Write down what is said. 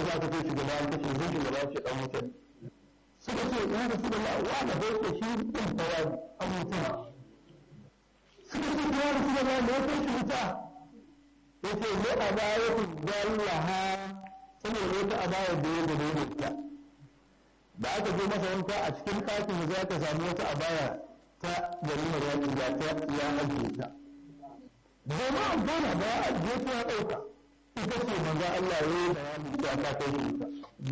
da aka ce shugaba an kashe zai shugaba ce dan wutan suka ce ya da su da la'uwa da bai ce shi ɗin tawa an wutan suka ce ya da su da la'uwa da ya kai shi wuta ya ce ne a baya ku zallaha saboda wata a baya da ya gado da ita da aka je masa wanka a cikin ɗakin za ka samu wata a baya ta garin da ya ta ya ajiye ta zama amfana ba ya ajiye ta ya ɗauka ita ce manzo Allah ya yi bayanin ta ta kai shi